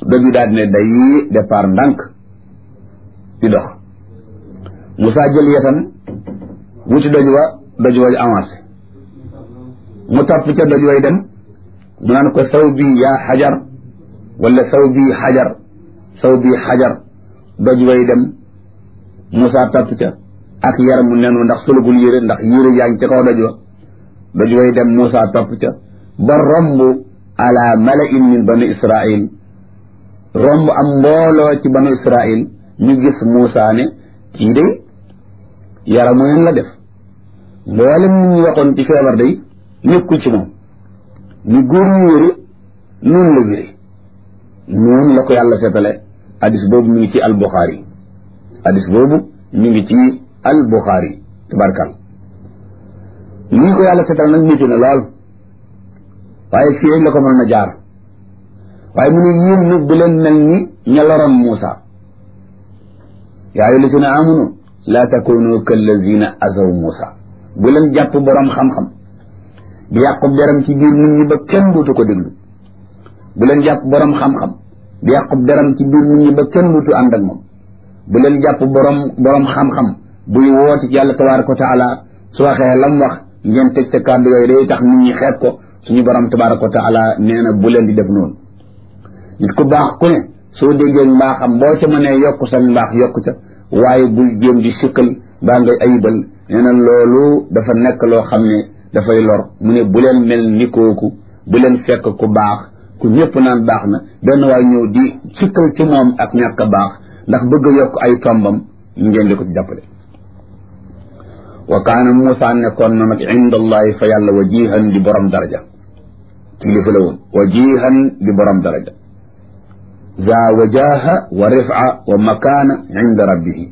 doj wi daal di ne day départ ndànk di dox Moussa jël yetam wuti doj wa doj wa avancé mu topp ca doj way dem mu naan ko saw bi yaa xajar wala saw bi xajar saw bi xajar doj way dem Moussa topp ca ak yaram mu nenu ndax solugul yére ndax yére yaa ngi ca kaw doj wa doj way dem Moussa topp ca ba romb ala malain min bani israil romb am mbooloo ci banu israil ñu gis Moussa ne kii de yaramu neen la def mboolem ñu waxoon ci feebar day nekkul ci moom ñu góor ñu wéri noonu la wéri noonu la ko yàlla seetale hadis boobu mi ngi ci albuxaari hadis boobu mi ngi ci albuxaari tabarkal nii ko yàlla seetale nag métti na lool waaye fii la ko mën na jaar waaye mu ne yéen nag bu leen mel ni ña loroon Muusa yaa ayyuha llazina amanu laa takunu kallazina azaw Muusa bu leen jàpp borom xam-xam di yàqub deram ci biir nit ñi ba kenn duutu ko déglu bu leen jàpp borom xam-xam di yàqub deram ci biir nit ñi ba kenn duutu ànd ak moom bu leen jàpp borom borom xam-xam buy woote ci yàlla tabaraka wa taala su waxee lam wax ngeen teg sa kàddu yooyu day tax nit ñi xeeb ko suñu borom tabaraka wa taala nee na bu leen di def noonu nit ku baax ku ne soo déggee mbaaxam boo ca mënee yokk sa mbaax yokk ca waaye bul jéem di sikkal baa ngay ayibal nee na loolu dafa nekk loo xam ne dafay lor mu ne bu leen mel ni kooku bu leen fekk ku baax ku ñëpp naan baax na benn waay ñëw di sikkal ci moom ak ñàkk a baax ndax bëgg a yokk ay tombam ngeen di ko ci jàppale wa kaana Muusa nekkoon na nag inda allahi fa yàlla wajihan di borom daraja kilifa la woon wajihan di borom daraja za wajaha wa rifa wa makaana inda rabbihi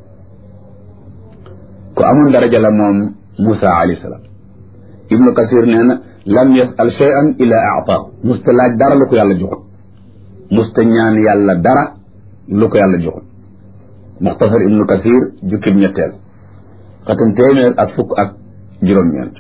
ku amoon daraja la moom Muusa alayhi salaam ibnu kasir nee na lam yasal cheyan illa aataahu musta laaj dara lu ko yàlla joxut musta ñaan yàlla dara lu ko yàlla joxut muxtasar ibnu kasir jukkib ñetteel xatam téeméer ak fukk ak juróom-ñeent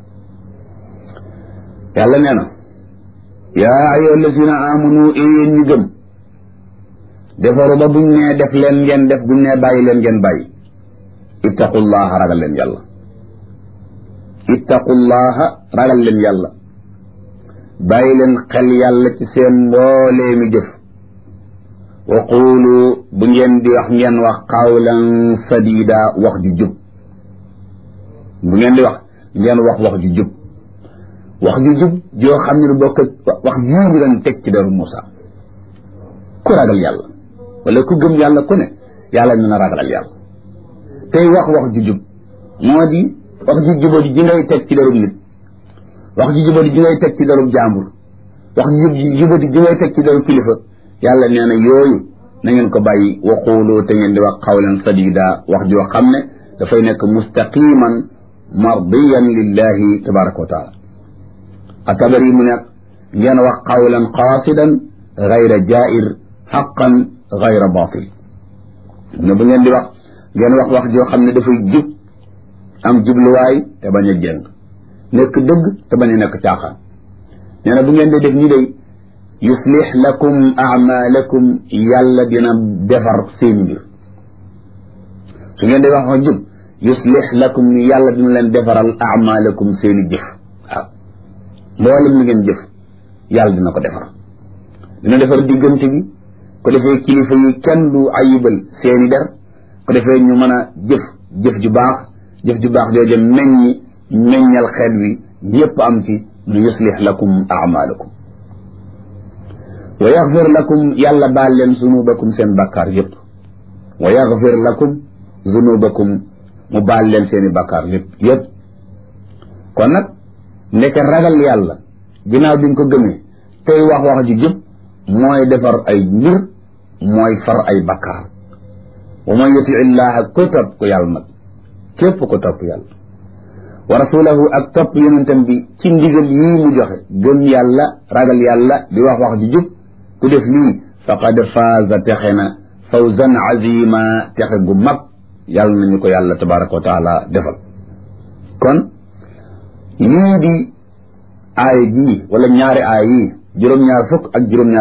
yàlla nee na yaa ayyuha allazina amanu yéen ñi gëm defaru ba buñ nee def leen ngeen def buñ nee bàyyi leen ngeen bàyyi ittaqullaha ragal leen yàlla ittaqullaha ragal leen yàlla bàyyi leen xel yàlla ci seen mboolee mi jëf wa quulu bu ngeen di wax ngeen wax qawlan sadida wax ju jub bu ngeen di wax ngeen wax wax ju jub wax ju jub joo xam ne lu bokk wax yii ñu doon teg ci deru Moussa ku ragal yàlla wala ku gëm yàlla ku ne yàlla ñu na ragalal yàlla tey wax wax ju jub moo di wax ju jubadi ji ngay teg ci derub nit wax ju jubadi ji ngay teg ci derub jàmbur wax ju jubadi ji ngay teg ci derub kilifa yàlla nee na yooyu na ngeen ko bàyyi waxuulu te ngeen di wax xawlan sadida wax joo xam ne dafay nekk mustaqiman mardiyan lillahi tabaraka wa taala atabari mu nekk ngeen wax qawlan qaasidan gayra jair xaqan gayra batil ne bu ngeen di wax ngeen wax wax joo xam ne dafay jub am jubluwaay te bañ a jëng nekk dëgg te bañ a nekk caaxaan nee na bu ngeen di def ñi day yuslix lakum amalakum yàlla dina defar seen mbir su ngeen di wax wax jub yuslix lakum yàlla dina leen defaral amalakum seeni jëf waaw mboolem li ngeen jëf yàlla dina ko defar dina defar diggante bi ko defee kilifa yi kenn du ayibal seeni der ko defee ñu mën a jëf jëf ju baax jëf ju baax jooju meññi meññal xeet wi ñëpp am ci nu yuslix lakum amalakum wa yaxfir lakum yàlla baal leen zunubakum seen bakkaar yëpp wa yaxfir lakum zunubakum mu baal leen seeni bakkaar yëpp yëpp kon nag nekk ragal yàlla ginnaaw bi nga ko gëmee tey wax wax ju jub mooy defar ay mbir mooy far ay bakkaar wa man yuti illaha ko topp ko yàlla nag képp ko topp yàlla wa rasulahu ak topp yonentam bi ci ndigal yii mu joxe gëm yàlla ragal yàlla di wax wax ju jub ku def lii faqad faaza texe na fawzan azima texe gu mag yàlla nañu ko yàlla tabaraka wa taala defal kon lii di aaya jii wala ñaari aaya yii juróom-ñaar fukk ak juróom-ñaar